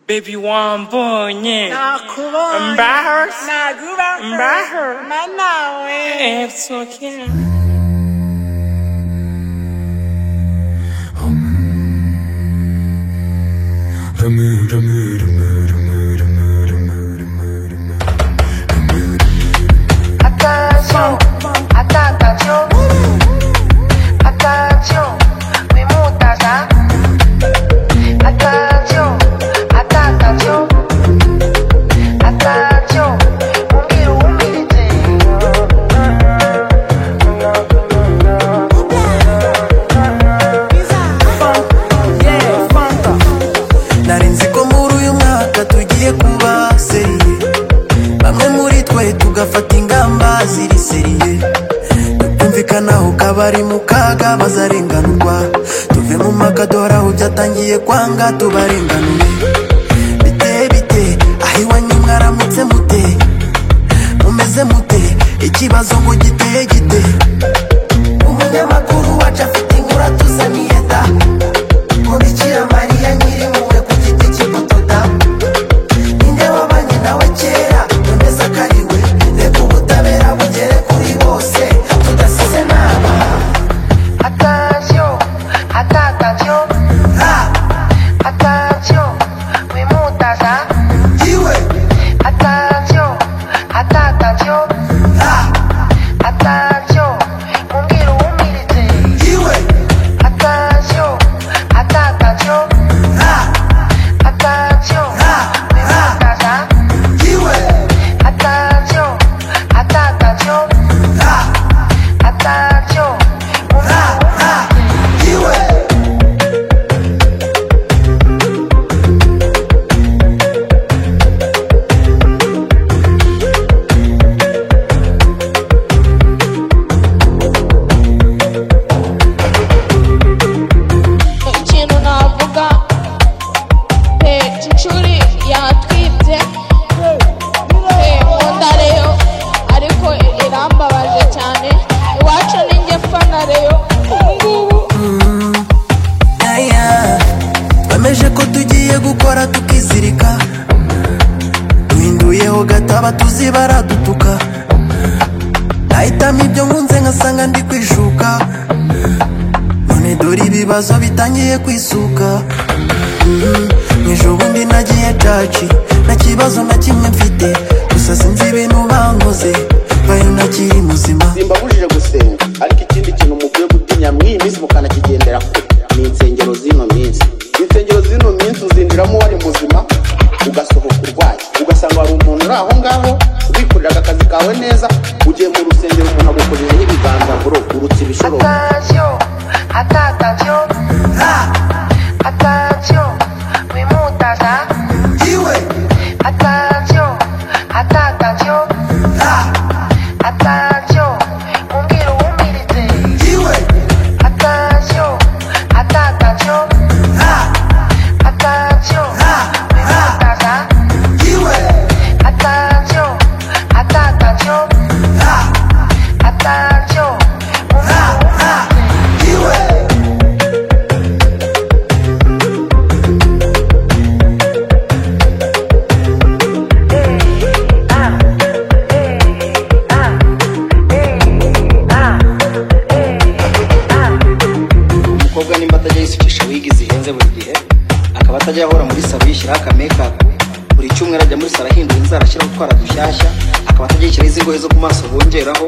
baby wambonye nakubonye Embarrassed. nagubaho Embarrassed. mba nawe It's okay. Attention, attention, attention, oui mon taja. Attention, attention, attention, oui narinzi ko muri uyu mwaka tugiye kuba seriye bamwe muri twe tugafata ingamba ziri seriye tukumvikanaho kabari mu kaga bazarenganurwa tuve mu makadora aho byatangiye kwanga tubarenganure bite bite aho iwanyu mwaramutse mute mumeze mute ikibazo ngo giteye gite umunyamakuru wacu afite inkuru atuzaniye da mubikira mariya nyiri impuhwe ku giti cy'imbutoda ninde wabanye nawe kera noneza ko ari we reka ubutabera bugere kuri bose tudasize n'aba Attention, attention, ra attention, oui mon taja. iwe Attention, attention, ra attention, umbwira uwumiritse. iwe Attention, attention, ra attention, ra ra taja. iwe Attention, attention, ra attention, ra ra iwe ikintu navuga pe cicuri yatwibye pe nkunda reyo ariko irambabaje cyane iwacu ni njye fana reyo ubungubu Aya, twemeje ko tugiye gukora tukizirika duhinduyeho gataba tuzi baradutuka nahitamo ibyo nkunze nkasanga ndi kwishuka none dore ibibazo bitangiye kwisuka Mhm, mwijoro ubundi nagiye caci nta kibazo na kimwe mfite gusa sinzi ibintu bankoze bayo ntakiri muzima simbabujije gusenga ariko ikindi kintu mukwiye gutinya mw'iyi minsi mukanakigendera kure ni insengero z'ino minsi insengero z'ino minsi uzinjiramo wari muzima ugasohoka urwaye ugasanga hari umuntu uri aho ngaho wikoreraga akazi kawe neza ugiye mu rusengero umuntu agukojejeho ibiganza buro urutse ibishororo attention, attention, attention, oui mon taja. iwe Attention, attention, attention, umbwira uwumiritse. iwe Attention, attention, attention, bimutaza. iwe Attention, attention, attention, umbwira uwumiritse. iwe umukobwa nimba atajya yisukisha wigi zihenze buri gihe akaba atajya ahora muri salo yishyiraho akamekapu buri cyumweru ajya muri salo ahindura inzara ashyiraho utwara dushyashya akaba atajya yishyiraho izi ngoyi zo ku maso bongeraho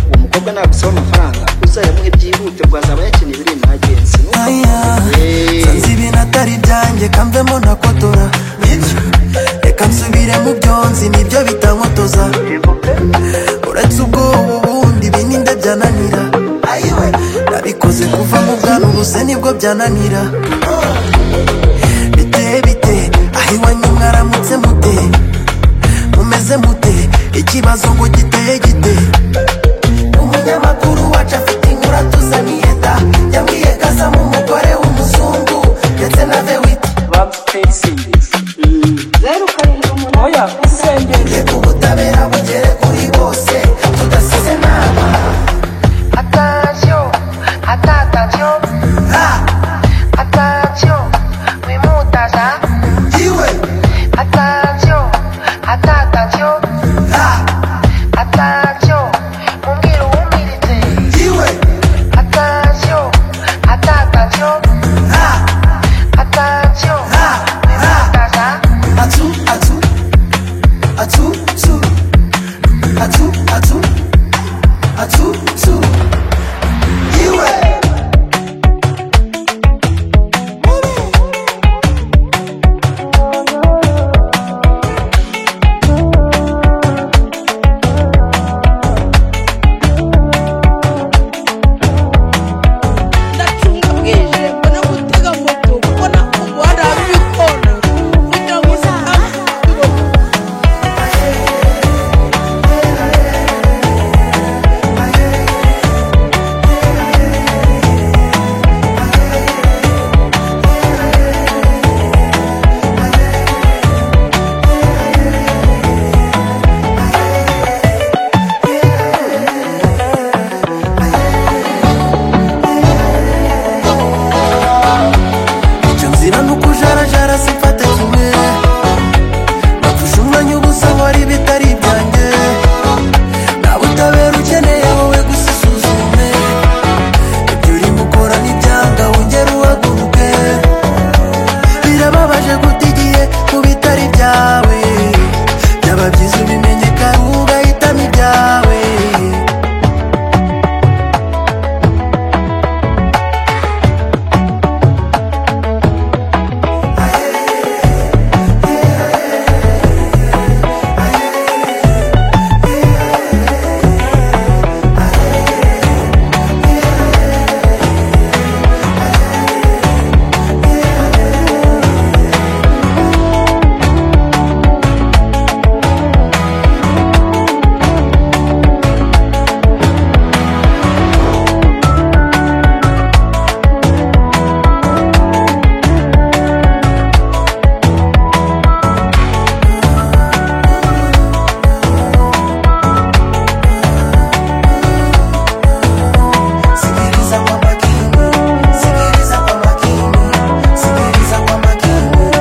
uwo mukobwa nagusaba amafaranga uzayamuhe byihute bwazaba yakeneye biri imagenzi Aya, nsanze ibintu atari byanjye kamvemo nakotora reka nsubire mu byonzi nibyo bitankotoza uretse ubwoba ubundi bininde byananira nabikoze kuva mu bwana ubuse nibwo byananira bite bite aho iwanyu mwaramutse mute mumeze mute ikibazo ngo giteye gite umunyamakuru wacu afite inkuru atuzaniye da yabwiye gazamu umugore w'umuzungu ndetse na vewiti reka ubutabera bugere kuri bose tudasize n'aba Attention, attention, ra attention, bimutaza. iwe attention, ata- attention, attention, mubwire uwumiritse, attention, ata- attention, attention, attention, Atu, atu, atu, tu. Atu, atu, atu, tu. Iwe. ndacunga bwije mbona gutega moto kubona umuhanda w'ibikona kugira ngo ntabwo Icyo nzira ni ukujarajara simfate kimwe Bapfusha umwanya ubusa wari bitari ibyanjye Nta butabera ukeneye wowe gusa usuzume Ibyo urimo ukora n'ibyanga wongere uhaguruke Birababaje guta igihe ku bitari ibyawe Byaba byiza ubimenye kandi ugahitamo ibyawe Sikiliza kwa makini, sikiliza kwa makini, sikiliza kwa makini,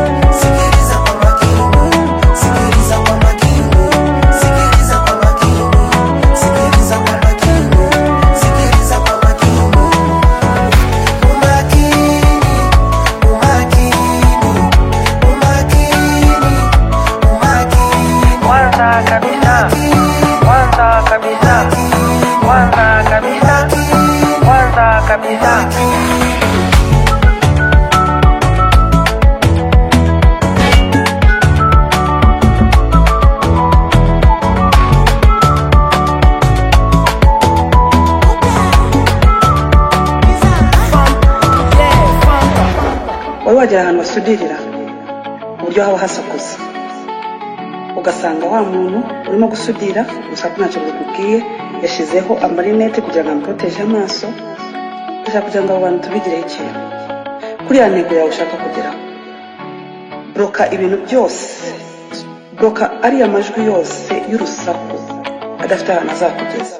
sikiliza kwa makini, sikiliza kwa makini, sikiliza kwa makini, sikiliza kwa makini, sikiliza kwa makini. Umakini, umakini, umakini, umakini, kwanza kabisa, kwanza kabisa, kwanza kabisa, kwanza kabisa. wari wagera ahantu basudirira ku buryo haba hasakuza ugasanga wa muntu urimo gusudira gusa ko ntacyo bikubwiye yashyizeho amarinete kugira ngo amuporoteje amaso ashaka kugira ngo abo bantu tubigireho ikintu kuriya ntego yawe ushaka kugeraho buroka ibintu byose buroka ariya majwi yose y'urusaku adafite ahantu azakugeza